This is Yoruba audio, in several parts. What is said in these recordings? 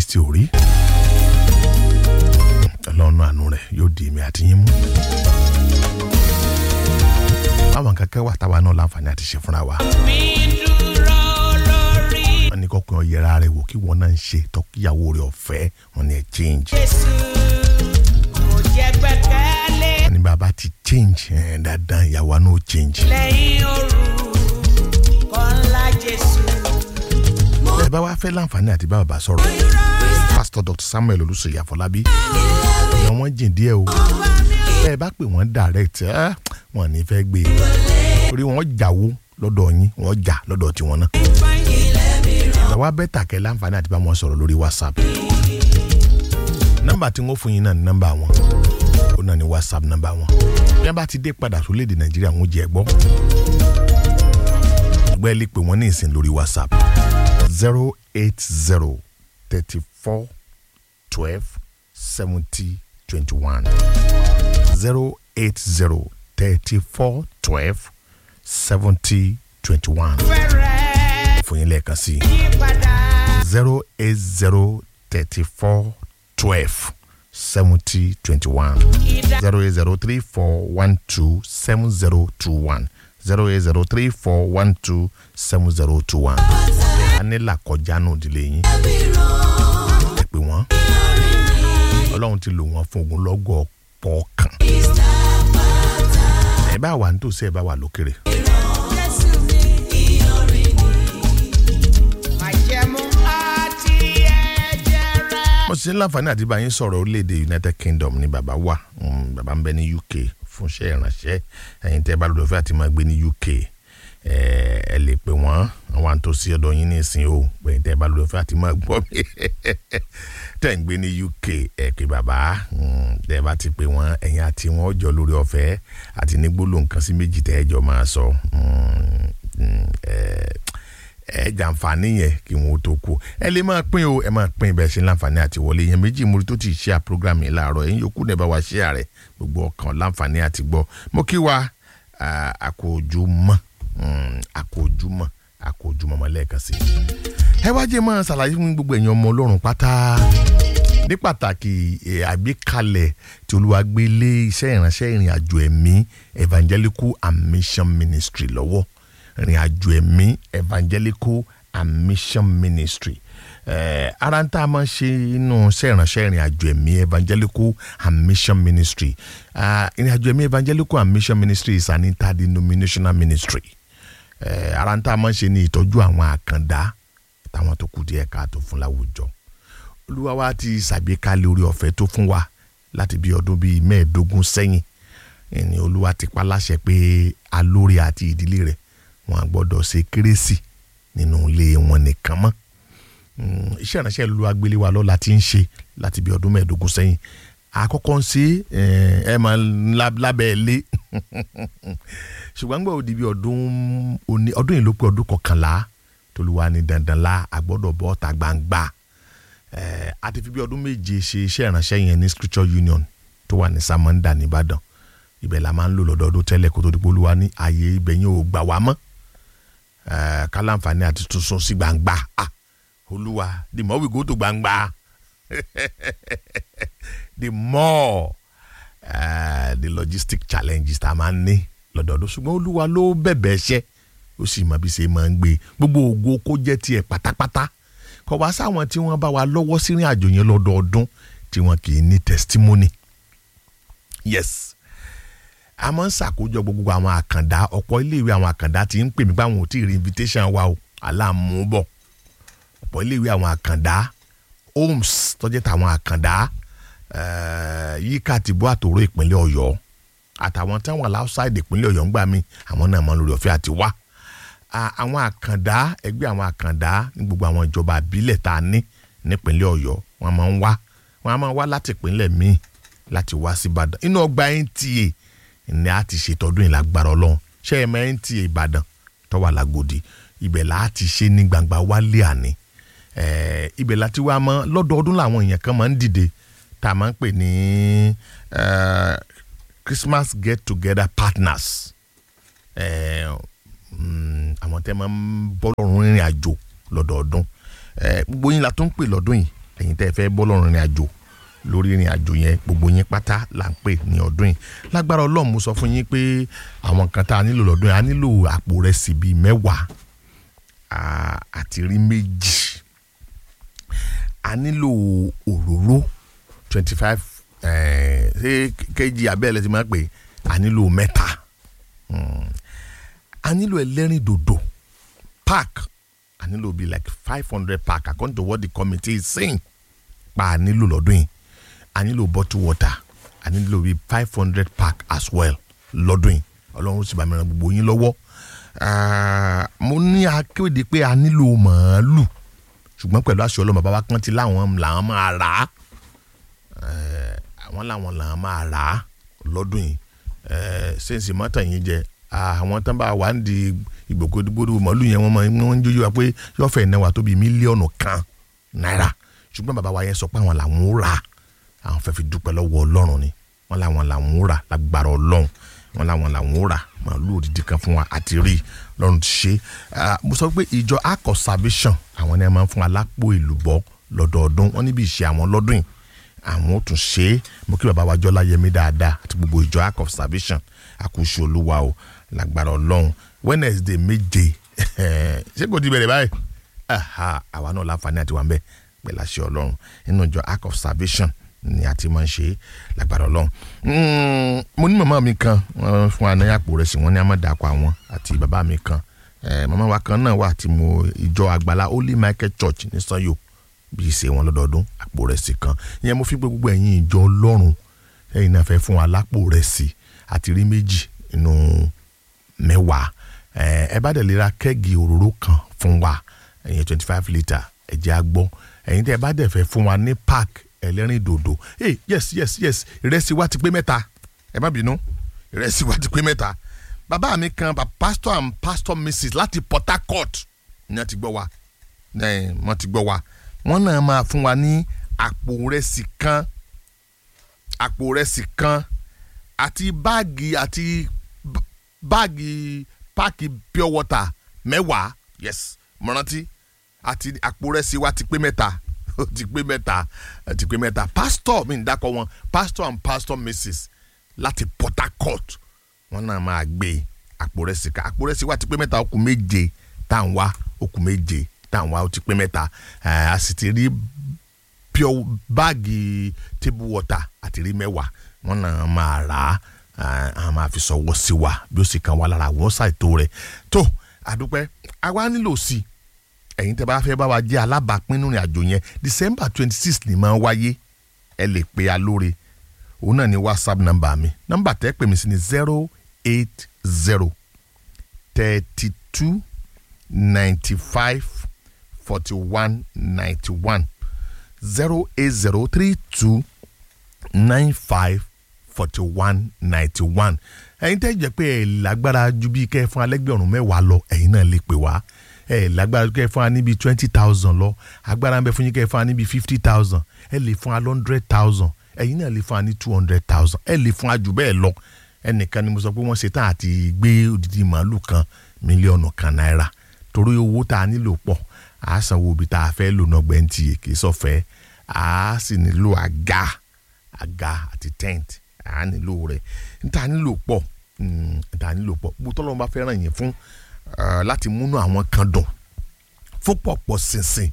tí ò rí ọlọ́run àánú rẹ̀ yóò di èmi àti yín mú báwọn kankan wà táwa náà láǹfààní àti ṣe fúnra wa mi dúró lórí wọn ní kọkùnrin ọ̀yẹ́ra rẹ̀ wò kí wọn náà ń ṣe tọ́kíyàwó rẹ̀ ọ̀fẹ́ wọn ní ẹ̀ change Jésù kò jẹ́ gbẹ́kẹ̀lé wọn ní bàbá ti change ẹ̀ dandan ìyàwó náà ó change. lẹ́yìn òru kọ́ ńlá Jésù. ẹ bá wá fẹ́ láǹfààní àti bá bàbá sọ̀rọ̀ pásítọ̀ dr samuel olùsèyí àfọlábí ìyá wọn jìn díẹ̀ o ẹ bá pè wọ́n direct ẹ́ wọn ní fẹ́ gbé e torí wọ́n jàwó lọ́dọ̀ yín wọ́n jà lọ́dọ̀ tiwọn náà ìgbàwá bẹ́tà kẹ́ láǹfààní àti bá wọn sọ̀rọ̀ lórí whatsapp nọ́mbà tí wọ́n fún yín náà ní nọ́mbà wọn ó náà ní whatsapp nọ́mbà wọn bí wọ́n bá ti dé padà sórílẹ̀-èdè nàìjíríà wọ́n jẹ́ gbọ́ ẹgbẹ́ lè pè wọ́n ní ìsìn lórí whatsapp zero eight zero thirty four twelve seventy twenty one zero eight zero thirty four twelve seventy twenty one fẹ́rẹ̀ fún yín lẹ́ẹ̀kan sí i yípadà zero eight zero thirty four twelve seventy twenty one ìdá zero eight zero three four one two seven zero two one zero eight zero three four one two seven zero two one. a ní làkọjá nù ìdílé yín. ẹ pè wọ́n. ọlọ́run ti lò wọ́n fún ogun lọ́gọ̀ pọ̀ kan. ẹ bá wà nítòsí ẹ bá wà lókèrè. Jésù mi. Májẹ̀mú àti ẹ̀jẹ̀ rẹ̀. mo sì ń láǹfààní àti bá yín sọ̀rọ̀ orílẹ̀-èdè united kingdom ní bàbá wà Mm, bàbá ń bẹ ní uk fún iṣẹ́ ìrànṣẹ́ ẹ̀yin tẹ́ bá lọ́dọ̀ fẹ́ àti máa gbé ní uk ẹ ẹ lè pè wọ́n àwọn àtòsí ọ̀dọ̀ yín nísìn o ẹ̀yin tẹ́ bá lọ́dọ̀ fẹ́ àti máa gbọ́ mi tẹ́ ń gbé ní uk ẹ pé bàbá mm, tẹ́ bá ti pè wọ́n ẹ̀yin àti wọn ó jọ lórí ọ̀fẹ́ àti ní gbólóhùn kan sí méjì tẹ́ ẹ jọ máa sọ Mm, mm, ẹ ẹ jàǹfààní yẹn kí wọn ó tó kú ẹ lè máa pín o ẹ máa pín bẹ́ẹ̀ ṣe láǹfààní àti wọlé yẹn méjì múri tó ti ṣe à program yìí láàárọ̀ ẹ̀yin yòókù náà bá wa ṣe àrẹ gbogbo ọkàn láǹfààní àti gbọ́ mo kí wa ah, àkójúmọ́ mm, àkójúmọ́ àkójúmọ́ mọ́ lẹ́ẹ̀kan sí i. ẹ wá jẹ́ máa ṣàlàyé fún gbogbo ẹ̀yin ọmọ ọlọ́run pátá ní pàtàkì eh, àgbékalẹ̀ tí olúwa gbé lé iṣẹ́ ìránṣẹ́ ìrìn àjò ẹ̀mí evangelical and mission ministry lọ́wọ́ ìrìn àjò ẹ̀mí evangelical and mission ministry eh, ara ń tá a máa ṣe inú iṣẹ́ ìránṣẹ́ ìrìn àjò ẹ̀mí evangelical and mission ministry Ah, ìrìn àjò ẹ̀mí evangelical and mission ministry is an interdenominational ministry eh, ara ń tá a máa ṣe ní ìtọ́jú àwọn àkàndá táwọn tó kù díẹ̀ káàtó fún láwùjọ olúwa wa ti ṣàgbékalẹ̀ orí ọ̀fẹ́ tó fún wa láti bí ọdún bíi mẹ́ẹ̀ẹ́dógún sẹ́yìn ẹni olúwa ti pa láṣẹ pé alórí àti ìdílé rẹ̀ wọn á gbọ́dọ̀ ṣe kérésì nínú ilé wọn nìkan mọ́ Mm, iṣẹ́ ìránṣẹ́ olúwa gbélé wa lọ́la ti ń ṣe láti bí ọdún mẹ́ẹ̀ẹ́dógún sẹ́yìn àkọ́kọ́ ń ṣe ẹ máa ń lá- lábẹ́ ilé ṣùgbọ́n gbọ́ òdi bí ọdún òní ọdún yìí ló pé ọdún kọkànlá tolúwa ní dandan la àgbọ́dọ̀ bọ́ ta gbangba Eh, a ti fi bí ọdún méje ṣe iṣẹ́ ìránṣẹ́ yẹn ní scripture union tó wà ní samanda nìbàdàn ibẹ̀ la máa ń lò lọ́dọọdún tẹ́lẹ̀ kó tó di pé olúwa ní ààyè ibẹ̀ yẹn ò gbà wá mọ́ Eh, ká láǹfààní àti tún sún sí gbangba ah olúwa the more we go to gbangba the more uh, the logistic challenges tá a máa ń ní lọ́dọọdún ṣùgbọ́n olúwa ló bẹ̀bẹ̀ ṣẹ́ ó sì mọ bí ṣe máa ń gbé gbogbo ògo kó jẹ́ tiẹ̀ pátápátá kò wá sáwọn tí wọ́n bá wa lọ́wọ́ sírìn àjò yẹn lọ́dọọdún tí wọ́n kì í ní testimony yes a máa ń ṣàkójọ gbogbo àwọn àkàndá ọ̀pọ̀ iléèwé àwọn àkàndá ti ń pè mí pé àwọn ò tí ì rí invitation wa o aláàmúbọ̀ ọ̀pọ̀ iléèwé àwọn àkàndá homes tọ́jú táwọn àkàndá eh, yíká tìbú àtòrò ìpínlẹ̀ ọ̀yọ́ àtàwọn táwọn aláṣáìdì ìpínlẹ̀ ọ̀yọ́ ń gbà mí àwọn náà máa ń lórí ọ̀fẹ́ àti wá À- àwọn àkàndá ẹgbẹ́ àwọn àkàndá ní gbogbo àwọn ìjọba àbílẹ̀ tá a ní nípínlẹ̀ ọ̀yọ́ wọ́n máa ń wá wọ́n á máa wá láti ìpínlẹ̀ míì láti wá sí ìbàdàn inú ọgbà nta ni a ti ṣètọ́dún yìí lágbára ọlọ́run ṣé ẹ máa nta ìbàdàn tó wà lágòdì ibẹ̀ là á ti ṣe ní gbangba wálé àní Eh, ibẹ̀ láti wá mọ́ lọ́dọọdún làwọn èèyàn kan máa ń dìde tá a máa ń pè ní eh, Christmas get together partners Eh, mm, àwọn tẹ́ máa ń bọ́ lọ́rùn rìnrìn àjò lọ́dọọdún Eh, gbogbo yín la tún ń pè lọ́dún yìí ẹ̀yin tẹ́ ẹ fẹ́ bọ́ lọ́rùn ìrìn àjò lórí ìrìn àjò yẹn gbogbo yín pátá là ń pè ní ọdún yìí lágbára ọlọ́run mo sọ fún yín pé àwọn kan tá a nílò lọ́dún yìí a nílò àpò rẹ̀ sí bíi mẹ́wàá à- àti rí méjì a nílò òróró twenty five ṣé kejì abẹ́rẹ́ ti máa pè a nílò mẹ́ta Mm. a nílò ẹlẹ́rìn dòdò pack a nílò bíi like five hundred pack according to what the committee is saying pa a nílò lọ́dún yìí a nílò bottle water a nílò bíi five hundred pack as well lọ́dún yìí ọlọ́run sì bá mi ràn gbogbo yín lọ́wọ́ Ah, mo ní akéde pé a nílò màálù ṣùgbọ́n pẹ̀lú àṣẹ ọlọ́mọ bàbá kan ti láwọn làwọn máa rà á Eh, àwọn làwọn làwọn máa rà á lọ́dún yìí Eh, sẹ́ǹsì mọ́tà yín jẹ àwọn tán bá wà ń di ìgbòkègbodò màálù yẹn wọ́n máa wọ́n ń jójú wa pé yọ̀ọ̀fẹ́ náà tó bíi mílíọ̀nù kan náírà ṣùgbọ́n bàbá wa yẹn sọ pé àwọn làwọn ó rà á àwọn fẹ́ fi dúpẹ́ lọ́wọ́ ọlọ́run ni wọ́n làwọn làwọn ó rà lágbára ọlọ́run wọ́n làwọn làwọn ó rà màálù òdìdí kan fún wa àti rí i lọ́run ti ṣe Ah, mo sọ pé ìjọ akọ salvation àwọn ni a máa ń fún alápò ìlúbọ lọ́dọọdún wọ́n níbi ìṣe àwọn lọ́dún yìí àwọn ò tún ṣe é mo kí bàbá wa jọlá yẹmí dáadáa àti gbogbo ìjọ akọ salvation àkóso olúwa o lágbára ọlọ́run wednesday méje ṣé kò ti bẹ̀rẹ̀ báyìí aha àwa náà láǹfààní àti wà ń bẹ pẹ̀lú àṣẹ ọlọ́run nínú ìjọ ark of salvation ni a ti máa ń ṣe é lágbára ọlọ́run Mm, mo ní màmá mi kan wọ́n fún wa ní àpò rẹ̀ sí wọ́n ní amọ̀dàkọ̀ àwọn àti bàbá mi kan Eh, màmá wa kan náà wà tí mo ìjọ àgbàlá holy michael church ní sanyo bí ìṣe wọn lọ́dọọdún àpò rẹ̀ sí kan ìyẹn mo fi pé gbogbo ẹ̀yin ìjọ ọlọ́run ẹ̀yin náà fẹ́ fún wa lápò rẹ̀ sí àti rí méjì nínú mẹ́wàá ẹ ẹ bá dẹ̀ lè ra kẹ́ẹ̀gì òróró kan fún wa ẹ̀yin twenty five litre ẹ̀jẹ̀ àgbọ̀ ẹ̀yin tẹ́ ẹ bá dẹ̀ fẹ́ fún wa ní park ẹlẹ́rìn dòdò hey yes yes yes ìrẹsì wa ti pé mẹ́ta ẹ má bínú ìrẹsì wa ti pé mẹ́ta bàbá mi kan bá pastor and pastor mrs láti port harcourt ní wọ́n ti gbọ́ wa ẹ̀ wọ́n ti gbọ́ wa wọ́n náà máa fún wa ní àpò ìrẹsì kan àpò ìrẹsì kan àti báàgì àti b- báàgì páàkì pure water mẹ́wàá yes mo rántí àti àpò rẹ̀ sí wa ti pé mẹ́ta ó ti pé mẹ́ta ó ti pé mẹ́ta pastor mi ń dákọ̀ wọn pastor and pastor mrs láti port harcourt wọn náà máa gbé àpò rẹ̀ sí ká àpò rẹ̀ sí wa ti pé mẹ́ta ó kù méje tá à ń wá ó kù méje tá à ń wá ó ti pé mẹ́ta Eh, a sì ti rí pure báàgì table water àti rí mẹ́wàá wọn náà máa rà á ah, a máa fi sọwọ́ sí wa bí ó sì kan wá lára àwọn ṣàìtó rẹ̀ tó àdúpẹ́ àwa nílò sí i ẹ̀yin tẹ́ bá fẹ́ bá wa jẹ́ alábàápín nínú àjò yẹn december twenty six ni máa ń wáyé ẹ lè pe alóore òun náà ni whatsapp number mi number tẹ́ pè mí sí ni zero eight zero thirty two ninety five forty one ninety one zero eight zero three two nine five forty one ninety one ẹ̀yin tẹ́ jẹ́ pé ẹ̀ lágbára ju bí kẹ́ ẹ fún alẹ́gbẹ̀rún mẹ́wàá lọ ẹ̀yin náà lè pè wá ẹ̀ lágbára ju kẹ́ ẹ fún wa níbi twenty thousand lọ agbára ń bẹ fún yín kẹ́ ẹ fún wa níbi fifty thousand ẹ lè fún wa hundred thousand ẹ̀yin náà lè fún wa ní two hundred thousand ẹ lè fún wa jù bẹ́ẹ̀ lọ ẹnìkan ni mo sọ pé wọ́n ṣe tán àti gbé odidi màálù kan mílíọ̀nù kan náírà torí owó tá a nílò pọ̀ a sanwó ibi tá a fẹ́ lò náà gbẹ̀ntì kì í sọ̀fẹ́ a sì nílò àga àga àti tent a nílò rẹ̀ níta nílò pọ̀ mm, níta nílò pọ̀ gbogbo tọ́lọ́mù bá fẹ́ ràn yín fún eh, láti múnú àwọn kan dùn fún pọ̀pọ̀ ṣinṣin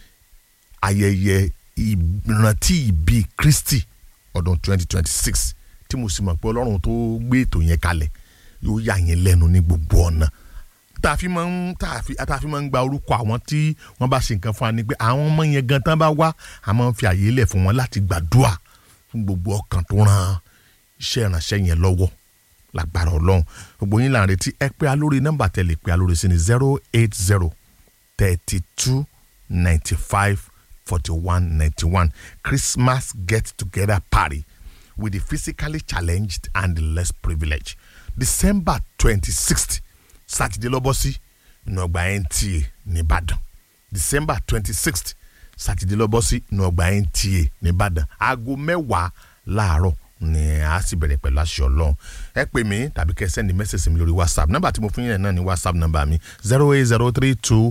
ayẹyẹ ìrántí ìbí Kristi ọdún 2026 tí mo sì mọ̀ pé Ọlọ́run tó gbé ètò yẹn kalẹ̀ yóò yà yín lẹ́nu ní gbogbo ọ̀nà tá a fi máa ń tá a fi tá a fi máa ń gba orúkọ àwọn tí wọ́n bá ṣe nǹkan fún wa ni pé àwọn ọmọ yẹn gan tán bá wá a máa ń fi àyè lẹ̀ fún wọn láti gbàdúrà fún gbogbo ọkàn tó ràn iṣẹ́ ìránṣẹ́ yẹn lọ́wọ́ lágbára ọlọ́run gbogbo yín là ń retí ẹ pé alórí nọ́mbà tẹ̀lé pé alórí sí ni zero eight zero thirty two ninety five forty one ninety one Christmas get together party with the physically challenged and the less privileged December twenty sixth sátidé lọ́bọ́ sí inú ọgbà NTA nìbàdàn December twenty sixth sátidé lọ́bọ́ sí inú ọgbà NTA nìbàdàn aago mẹ́wàá láàárọ̀ ni a sì bẹ̀rẹ̀ pẹ̀lú aṣọ ọlọ́run ẹ pè mí tàbí kẹ́ ẹ sẹ́ndì mẹ́sẹ̀sì mi lórí whatsapp nọ́mbà tí mo fún yín náà ní whatsapp nọ́mbà mi zero eight zero three two